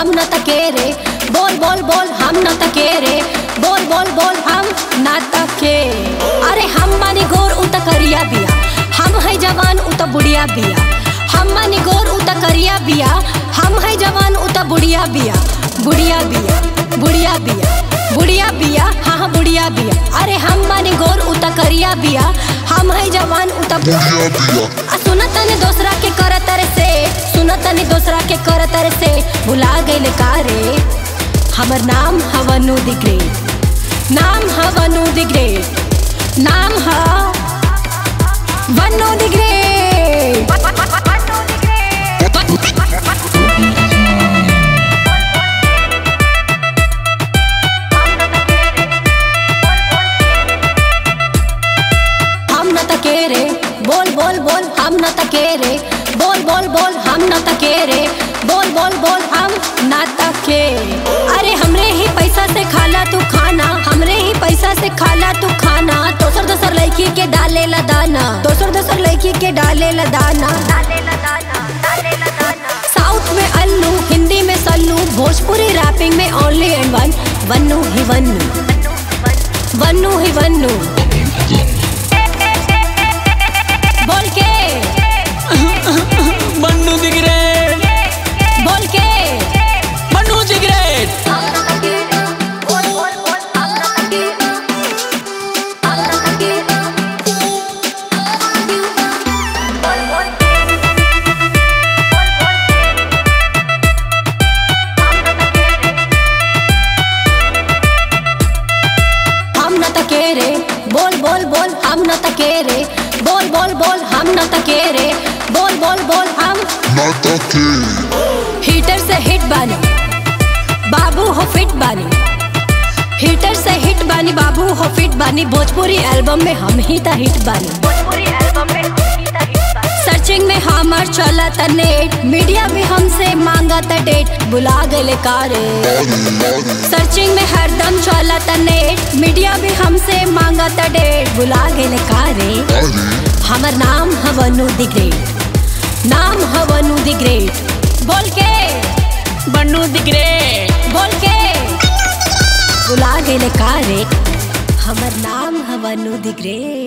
हम न तके रे बोल बोल बोल हम न तके रे बोल बोल बोल हम न तके अरे हम मानी गोर उ त करिया बिया हम है जवान उ त बुढ़िया बिया हम मानी गोर उ त करिया बिया हम है जवान उ त बुढ़िया बिया बुढ़िया बिया बुढ़िया बिया बुढ़िया बिया हाँ हाँ बुढ़िया बिया अरे हम मानी गोर उ त करिया बिया हम है जवान उ त बुढ़िया बिया आ सुनत तनी दूसरा के करत रे से सुनत तनी दूसरा के करत रे से भुला गइल का रे हमर नाम हवनु द ग्रेट नाम हवनु द ग्रेट नाम ह वनु द ग्रेट हम न तके रे बोल बोल बोल हम न तके रे बोल बोल बोल हम न तके रे बोल बोल बोल हम न तके अरे हमरे ही पैसा से खाला तू खाना हमरे ही पैसा से खाला तू खाना दोसर दोसर लड़की के डाले ला दाना दोसर दोसर लड़की के डाले ला दाना साउथ में अल्लू हिंदी में सल्लू भोजपुरी रैपिंग में ओनली एंड वन वन्नू ही वन्नू वन्नू ही वन्नू बोल के बन्नू द ग्रेट बोल के बन्नू द ग्रेट हम न तके रे बोल बोल बोल हम न तके रे बोल बोल बोल हम न तके रे बोल बोल बोल हम नाता के हीटर से हिट बानी बाबू हो फिट बानी हीटर से हिट बानी बाबू हो फिट बानी भोजपुरी एल्बम में हम ही ता हिट बानी सर्चिंग में हमार चला था नेट मीडिया भी हमसे मांगा था डेट बुला गए कारे बारी बारी सर्चिंग में हरदम चला था नेट मीडिया भी हमसे मांगा था डेट बुला गए कारे बारी हमर नाम हवनु द ग्रेट नाम हवनु द ग्रेट बोल के बन्नू द ग्रेट बोल के बुला गए कारे हमर नाम हवनु द ग्रेट